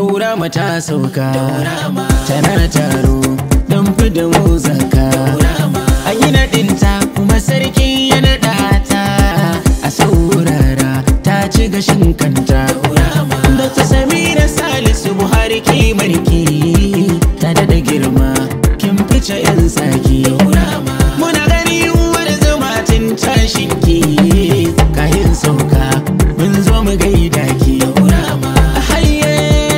daura mata sauka tana taro don fida mu zaka an yi naɗinta kuma sarki ya naɗa ta a saurara ta ci gashin kanta da ta samira salisu buhari kimarki ta daɗa girma kin fice 'yan tsaki muna gani uwar zuma tun tashinki kayan sauka mun zo mu gaida ki Hayye.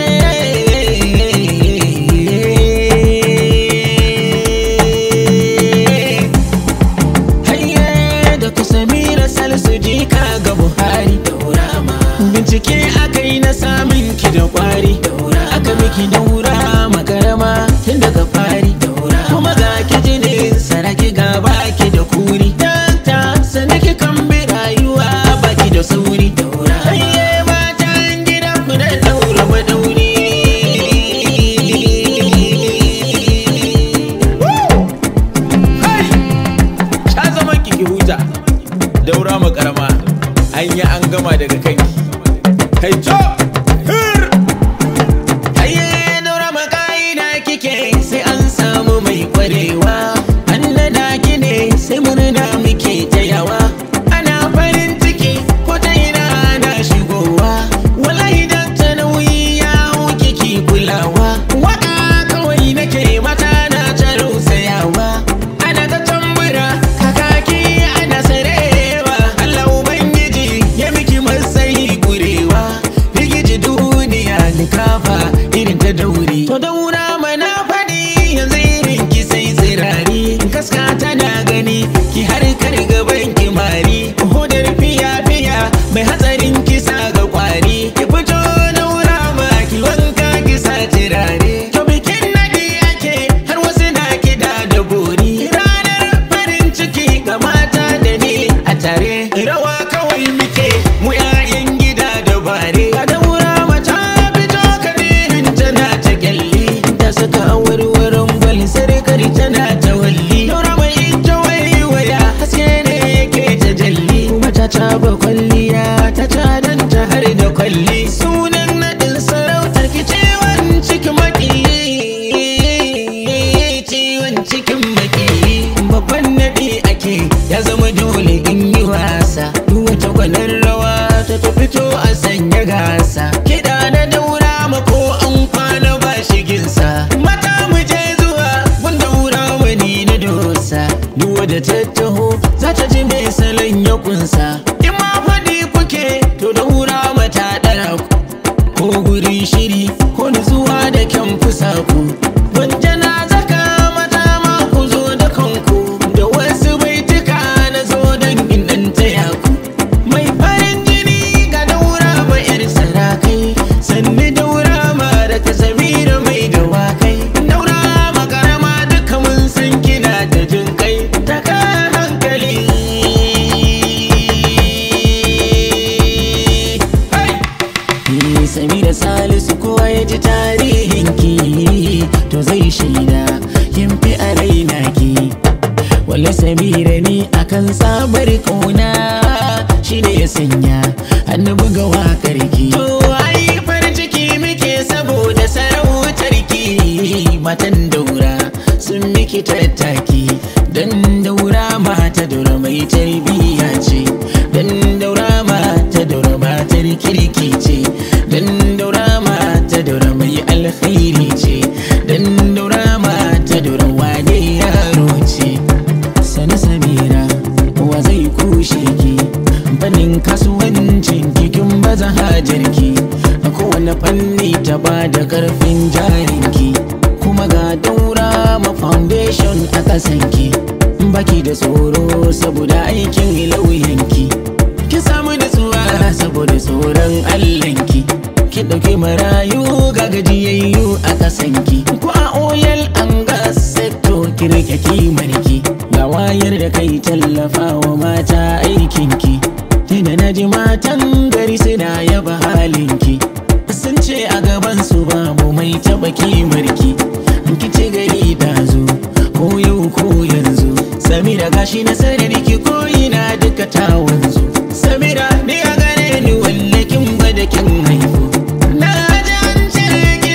Hayye da ku samira salisu jika ga buhari bincike aka yi na samun ki da kwari aka miki daura makarama tun daga fari kuma ga ki jinin saraki ga baki da kuri dakta sanaki kan bi rayuwa baki da sauri Hayye matan gida ku da daura madauri Hai! Sha zaman ki ki huta daura makarama an yi an gama daga kanki kai co hir Ayye daura maka'ida kike sai an samu mai kwarewa an nada ki ne sai murna muke tayawa ana farin ciki ko ta ina ana shigowa wallahi dan ta nauyi ya hau kiki kulawa waka kawai nake mata na ta rausayawa ana ta tambura kakaki ana sarewa Allah ubangiji ya miki matsayi kurewa rigiji duniya likafa irin ta dauri to daura mana faɗi yanzu irin ki sai tsirari kaska tana gani ki har kar gaban ki mari hodar fiya fiya mai hatsarin kisa ga kwari ki fito daura ma ki wanka ki sa turare to bikin nadi ake har wasu na kida da bori ranar farin ciki ga mata da ni a tare rawa kawai muke mu 'ya'yan gida da bare a daura mata fito kadirin tana ta kyalli ta saka warwaron gwal sarkar tana ta walli daura mai ita waiwaya haske ne yake ta jalli kuma ta caba kwalliya ta cadanta har da kwalli sunan naɗin sarautar ki ciwon cikin maki ciwon cikin maki babban naɗi ake ya zama dole in yi wasa duk wata gwanar rawa ta ta fito a sanya gasa kiɗa na daura mako an kwana ba shiginsa mata mu je zuwa gun daura wani na dosa duk wadda ta taho za ta ji mai salon ya kunsa in ma faɗi kuke to daura mata ɗara ku ko gurin shiri ko nutsuwa da kyan fusaku Gunjana zaka mata ma ku zo da kanku da wasu baituka na zo don in ɗan taya ku mai farin jini ga daura ma yar sarakai sannu daura ma da ta samira mai dawakai daura ma karama duka mun san kina da jin kai ta ka hankali Hey! Ni Samira Salisu kowa ya ji tarihin ki to zai shaida kin fi a raina ki Walla Samira ni akan sabar kauna shine ya sanya hannu buga wakar ki To ai farin ciki muke saboda sarautar ki matan daura sun miki tattaki dan daura mata daura mai tarbiyya ce dan daura mata daura matar kirki ce dan daura mata daura mai alkhairi ce dan daura mata daura wane yaro ce sani samira wa zai kushe ki fannin kasuwancin kikin baza hajarki a kowane fanni ta ba da karfin jarinki kuma ga daura ma foundation a kasanki baki da tsoro saboda aikin lauyanki ki samu nutsuwa saboda tsoron allanki ki ɗauki marayu ga gajiyayyu a kasanki ko a oyal an gas sector ki rike kimarki ga wayar da kai tallafa wa mata aikinki tunda na ji matan gari suna yaba halinki sun ce a gaban su babu mai taba kimarki ki ce gari da zo ko yau ko yanzu samira gashi na sarari ki ko ina duka ta wanzu samira ni a gare ni wallakin gwada kin haifu na ji an ce ki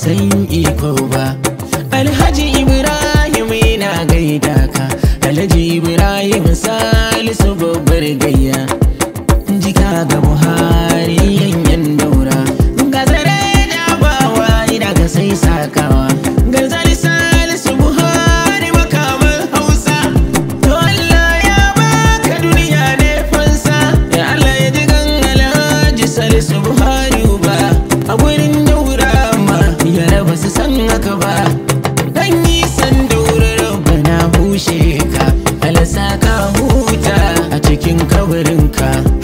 san iko ba alhaji ibrahim yana gaida ka alhaji ibrahim salisu babbar gayya jika ga buhari yanyan daura ga zare da bawa ina ga sai sakawa ga zari salisu buhari makaman hausa to allah ya baka duniya ne fansa ya allah ya ji gan alhaji salisu buhari ba a gurin daura ma ya raba su san haka ba dan yi san daura rabana hushe ka alasa ka huta a cikin kabarinka